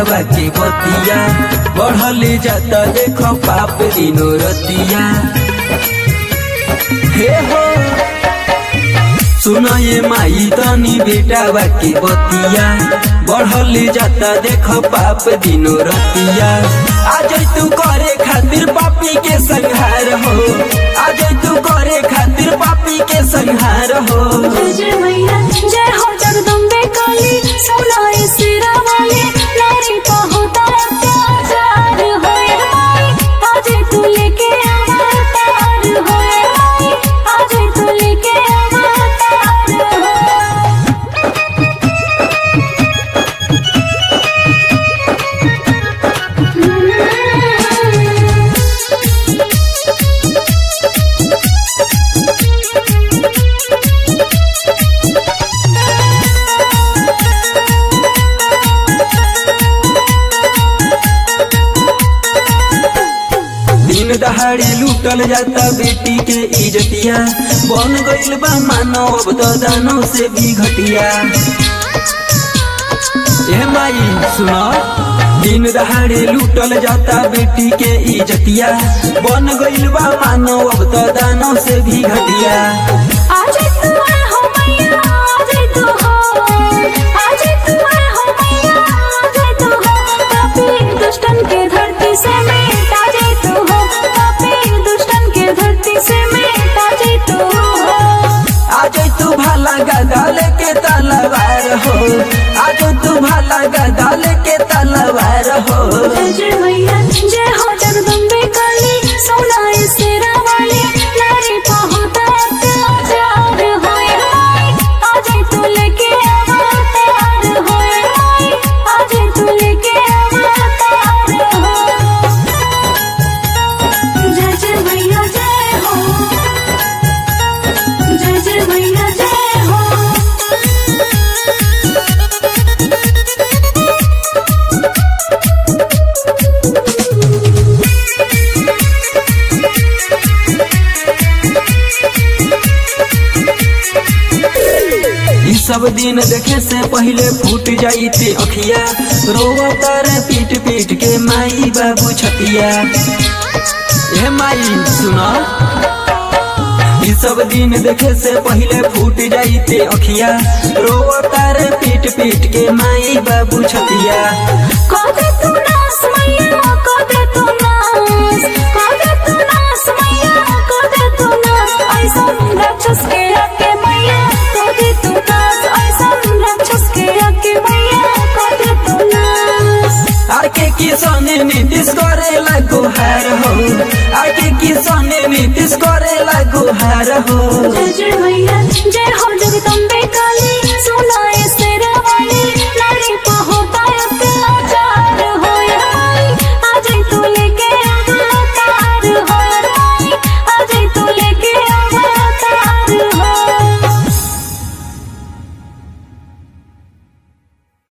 बेटावा के बतिया बढ़ले जाता देखो पाप दिनो रतिया हे हो सुना ये माई तनी बेटावा के बतिया बढ़ले जाता देखो पाप दिनो रतिया आज तू करे खातिर पापी के संहार हो आज तू करे खातिर पापी के संहार हो जय जय मैया जय हो जगदम्बे काली सुनाई सिरा वाली नारी का होता अत्याचार होए माई आज तू लेके अवतार होए माई आज तू लेके अवतार दिन दहाड़ी लूटल जाता बेटी के इजतिया बन गइल बा मानव अब तो दानव से भी घटिया ए माई सुनो दिन दहाड़ी लूटल जाता बेटी के इजतिया बन गइल बा मानव अब तो दानव से भी घटिया आज तू आए हो मैया आज तू हो आज तू आए हो मैया आज तू हो पापी दुष्टन के धरती से मिटा जे तू हो पापी दुष्टन के धरती से मिटा जे तू हो आज तू भाला गदा लेके तलवार हो आज तू भाला गदा लेके तलवार हो जय जय मैया जय हो जगदम्बे काली सोनाई सिरा वाली नारी का होता अत्याचार होए माई आज तू लेके अवतार होए माई आज तू लेके अवतार हो जय जय मैया जय हो जय जय मैया जय हो ई सब दिन देखे से पहले फूट जाइते अखिया रोवता रे पीट पीट के माई बाबू छतिया ए माई सुनो ई सब दिन देखे से पहले फूट जाइते अखिया रोवता रे पीट पीट के माई बाबू छतिया कोदे तू नास मैया कोदे तू नास कोदे तू नास मैया कोदे तू नास ऐसा राक्षस के आके मैया कोदे तू नास ऐसा राक्षस के आके मैया कोदे तू नास आके किसाने नीतिश करे गुहार हो आके किसाने नीतिश करे गुहार हो जय जय मैया जय हो जगदम्बे